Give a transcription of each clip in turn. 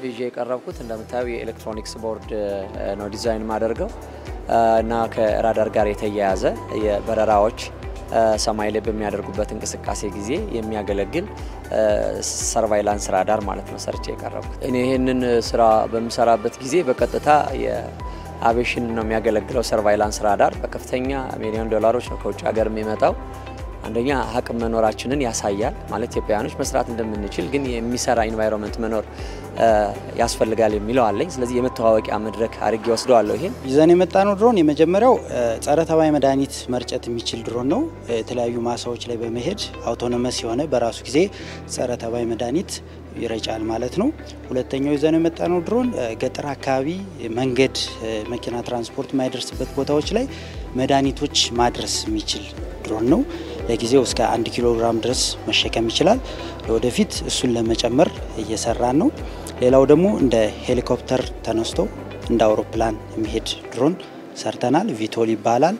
ይዤ የቀረብኩት እንደምታየው የኤሌክትሮኒክስ ቦርድ ነው ዲዛይን ማደርገው እና ከራዳር ጋር የተያያዘ የበረራዎች ሰማይ ላይ በሚያደርጉበት እንቅስቃሴ ጊዜ የሚያገለግል ሰርቫይላንስ ራዳር ማለት ነው ሰርቼ የቀረብኩት። እኔ ይህንን ስራ በምሰራበት ጊዜ በቀጥታ የአቪዬሽን ነው የሚያገለግለው ሰርቫይላንስ ራዳር በከፍተኛ ሚሊዮን ዶላሮች ነው ከውጭ ሀገር የሚመጣው። አንደኛ አቅም መኖራችንን ያሳያል። ማለት ኢትዮጵያውያኖች መስራት እንደምንችል ግን የሚሰራ ኢንቫይሮንመንት መኖር ያስፈልጋል የሚለው አለኝ። ስለዚህ የመተዋወቂያ መድረክ አድርጌ ወስደዋለሁ። ይሄን ይዘን የመጣ ነው ድሮን የመጀመሪያው ጸረ ተባይ መድኃኒት መርጨት የሚችል ድሮን ነው። የተለያዩ ማሳዎች ላይ በመሄድ አውቶኖመስ የሆነ በራሱ ጊዜ ጸረ ተባይ መድኃኒት ይረጫል ማለት ነው። ሁለተኛው ይዘን የመጣ ነው ድሮን ገጠር አካባቢ መንገድ፣ መኪና ትራንስፖርት የማይደርስበት ቦታዎች ላይ መድኃኒቶች ማድረስ የሚችል ድሮን ነው። ለጊዜው እስከ አንድ ኪሎ ግራም ድረስ መሸከም ይችላል። ለወደፊት እሱን ለመጨመር እየሰራን ነው። ሌላው ደግሞ እንደ ሄሊኮፕተር ተነስቶ እንደ አውሮፕላን የሚሄድ ድሮን ሰርተናል። ቪቶል ይባላል።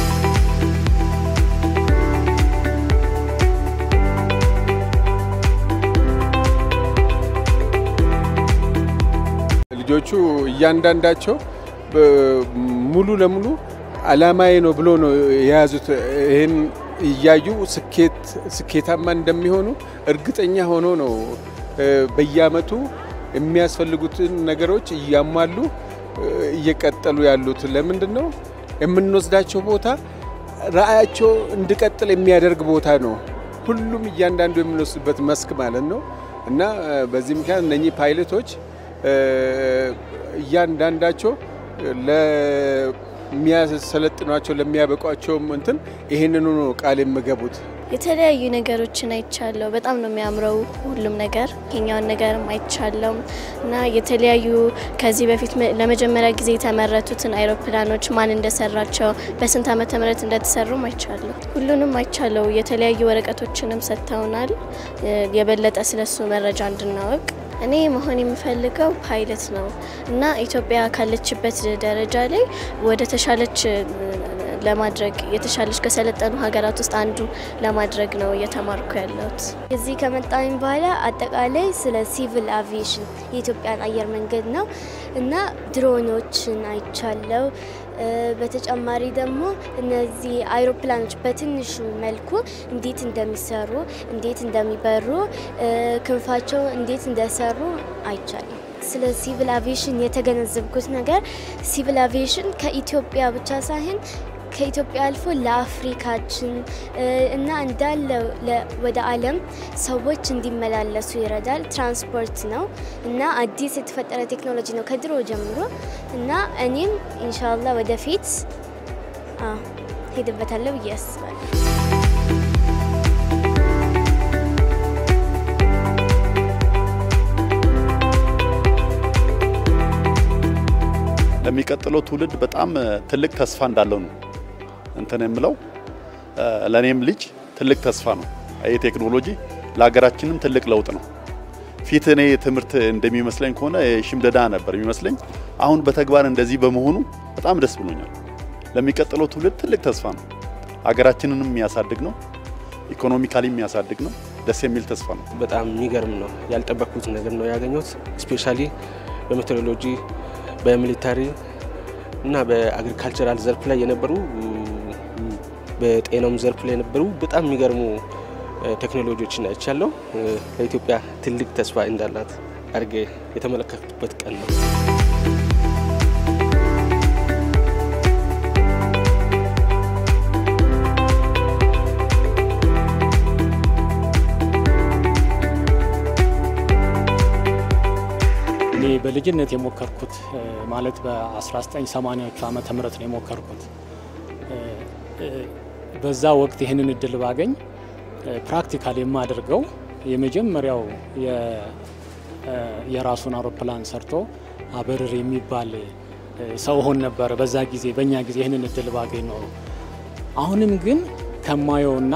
ልጆቹ እያንዳንዳቸው ሙሉ ለሙሉ አላማዬ ነው ብሎ ነው የያዙት። ይህን እያዩ ስኬታማ እንደሚሆኑ እርግጠኛ ሆኖ ነው በየአመቱ የሚያስፈልጉትን ነገሮች እያሟሉ እየቀጠሉ ያሉት። ለምንድን ነው የምንወስዳቸው ቦታ ራዕያቸው እንዲቀጥል የሚያደርግ ቦታ ነው። ሁሉም እያንዳንዱ የምንወስድበት መስክ ማለት ነው እና በዚህ ምክንያት እነኚህ ፓይለቶች እያንዳንዳቸው ለሚያሰለጥኗቸው ለሚያበቋቸውም እንትን ይህንኑ ነው ቃል የሚገቡት። የተለያዩ ነገሮችን አይቻለሁ። በጣም ነው የሚያምረው ሁሉም ነገር። የኛውን ነገርም አይቻለሁ እና የተለያዩ ከዚህ በፊት ለመጀመሪያ ጊዜ የተመረቱትን አይሮፕላኖች ማን እንደሰራቸው በስንት ዓመተ ምህረት እንደተሰሩም አይቻለሁ። ሁሉንም አይቻለሁ። የተለያዩ ወረቀቶችንም ሰጥተውናል የበለጠ ስለሱ መረጃ እንድናወቅ እኔ መሆን የምፈልገው ፓይለት ነው እና ኢትዮጵያ ካለችበት ደረጃ ላይ ወደ ተሻለች ለማድረግ የተሻለች ከሰለጠኑ ሀገራት ውስጥ አንዱ ለማድረግ ነው እየተማርኩ ያለሁት። እዚህ ከመጣኝ በኋላ አጠቃላይ ስለ ሲቪል አቪዬሽን የኢትዮጵያን አየር መንገድ ነው እና ድሮኖችን አይቻለው። በተጨማሪ ደግሞ እነዚህ አይሮፕላኖች በትንሹ መልኩ እንዴት እንደሚሰሩ፣ እንዴት እንደሚበሩ፣ ክንፋቸው እንዴት እንደሰሩ አይቻልም። ስለ ሲቪል አቪዬሽን የተገነዘብኩት ነገር ሲቪል አቪዬሽን ከኢትዮጵያ ብቻ ሳይሆን ከኢትዮጵያ አልፎ ለአፍሪካችን እና እንዳለ ወደ ዓለም ሰዎች እንዲመላለሱ ይረዳል። ትራንስፖርት ነው እና አዲስ የተፈጠረ ቴክኖሎጂ ነው ከድሮ ጀምሮ እና እኔም ኢንሻላ ወደፊት ሄድበታለሁ ብዬ አስባለሁ። ለሚቀጥለው ትውልድ በጣም ትልቅ ተስፋ እንዳለው ነው እንትን የምለው ለእኔም ልጅ ትልቅ ተስፋ ነው። ይህ ቴክኖሎጂ ለሀገራችንም ትልቅ ለውጥ ነው። ፊት እኔ ትምህርት እንደሚመስለኝ ከሆነ ሽምደዳ ነበር የሚመስለኝ። አሁን በተግባር እንደዚህ በመሆኑ በጣም ደስ ብሎኛል። ለሚቀጥለው ትውልድ ትልቅ ተስፋ ነው። ሀገራችንንም የሚያሳድግ ነው። ኢኮኖሚካሊ የሚያሳድግ ነው። ደስ የሚል ተስፋ ነው። በጣም የሚገርም ነው። ያልጠበቅኩት ነገር ነው ያገኘሁት። ስፔሻሊ በሜትሮሎጂ በሚሊታሪ እና በአግሪካልቸራል ዘርፍ ላይ የነበሩ በጤናውም ዘርፍ ላይ የነበሩ በጣም የሚገርሙ ቴክኖሎጂዎችን አይቻለሁ። ለኢትዮጵያ ትልቅ ተስፋ እንዳላት አድርጌ የተመለከቱበት ቀን ነው። እኔ በልጅነት የሞከርኩት ማለት በ1980ዎቹ ዓመተ ምህረት ነው የሞከርኩት። በዛ ወቅት ይህንን እድል ባገኝ ፕራክቲካል የማደርገው የመጀመሪያው የራሱን አውሮፕላን ሰርቶ አበርር የሚባል ሰው ሆን ነበረ በዛ ጊዜ በእኛ ጊዜ ይህንን እድል ባገኝ ኖሮ። አሁንም ግን ከማየውና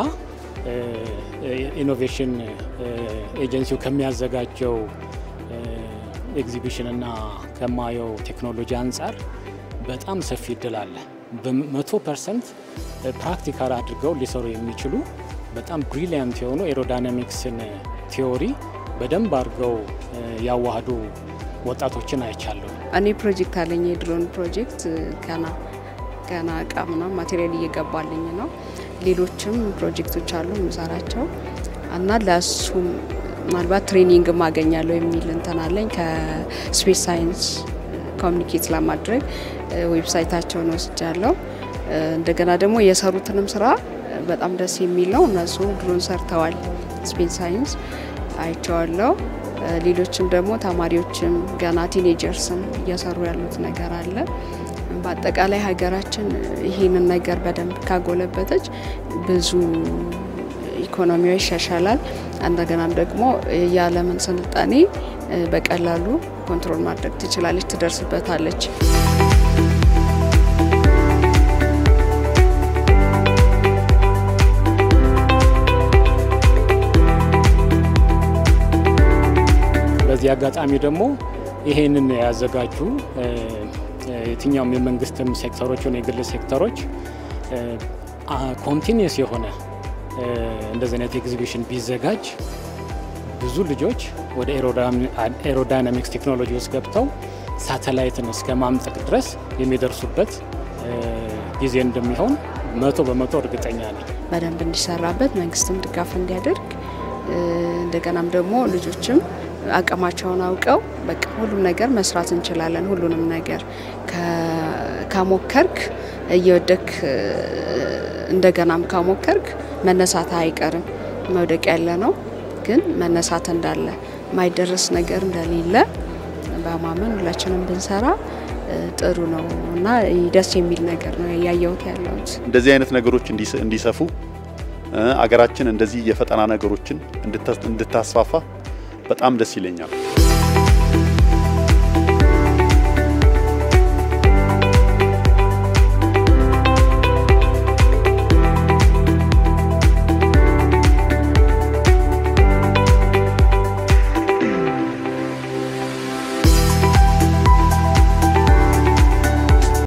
ኢኖቬሽን ኤጀንሲው ከሚያዘጋጀው ኤግዚቢሽን እና ከማየው ቴክኖሎጂ አንጻር በጣም ሰፊ እድል አለ። በመቶ ፐርሰንት ፕራክቲካል አድርገው ሊሰሩ የሚችሉ በጣም ብሪሊያንት የሆኑ ኤሮዳይናሚክስን ቲዎሪ በደንብ አድርገው ያዋህዱ ወጣቶችን አይቻለሁ። እኔ ፕሮጀክት አለኝ የድሮን ፕሮጀክት ገና ገና እቃ ምናምን ማቴሪያል እየገባልኝ ነው። ሌሎችም ፕሮጀክቶች አሉ የምሰራቸው እና ለእሱም ምናልባት ትሬኒንግ ማገኛለሁ የሚል እንትን አለኝ ከስፔስ ሳይንስ ኮሚኒኬት ለማድረግ ዌብሳይታቸውን ወስጃለሁ። እንደገና ደግሞ የሰሩትንም ስራ በጣም ደስ የሚል ነው። እነሱ ድሮን ሰርተዋል። ስፔስ ሳይንስ አይቼዋለሁ። ሌሎችም ደግሞ ተማሪዎችም ገና ቲኔጀርስም እየሰሩ ያሉት ነገር አለ። በአጠቃላይ ሀገራችን ይህንን ነገር በደንብ ካጎለበተች ብዙ ኢኮኖሚዋ ይሻሻላል። እንደገናም ደግሞ የዓለምን ስልጣኔ በቀላሉ ኮንትሮል ማድረግ ትችላለች፣ ትደርስበታለች። በዚህ አጋጣሚ ደግሞ ይሄንን ያዘጋጁ የትኛውም የመንግስትም ሴክተሮች ሆነ የግል ሴክተሮች ኮንቲኒየስ የሆነ እንደዚህ አይነት ኤግዚቢሽን ቢዘጋጅ ብዙ ልጆች ወደ ኤሮዳይናሚክስ ቴክኖሎጂ ውስጥ ገብተው ሳተላይትን እስከ ማምጠቅ ድረስ የሚደርሱበት ጊዜ እንደሚሆን መቶ በመቶ እርግጠኛ ነኝ። በደንብ እንዲሰራበት መንግስትም ድጋፍ እንዲያደርግ እንደገናም ደግሞ ልጆችም አቅማቸውን አውቀው በቃ ሁሉም ነገር መስራት እንችላለን። ሁሉንም ነገር ከሞከርክ እየወደክ እንደገናም ካሞከርክ መነሳት አይቀርም። መውደቅ ያለ ነው፣ ግን መነሳት እንዳለ ማይደረስ ነገር እንደሌለ በማመን ሁላችንም ብንሰራ ጥሩ ነው እና ደስ የሚል ነገር ነው ያየሁት ያለሁት። እንደዚህ አይነት ነገሮች እንዲሰፉ አገራችን እንደዚህ የፈጠራ ነገሮችን እንድታስፋፋ በጣም ደስ ይለኛል።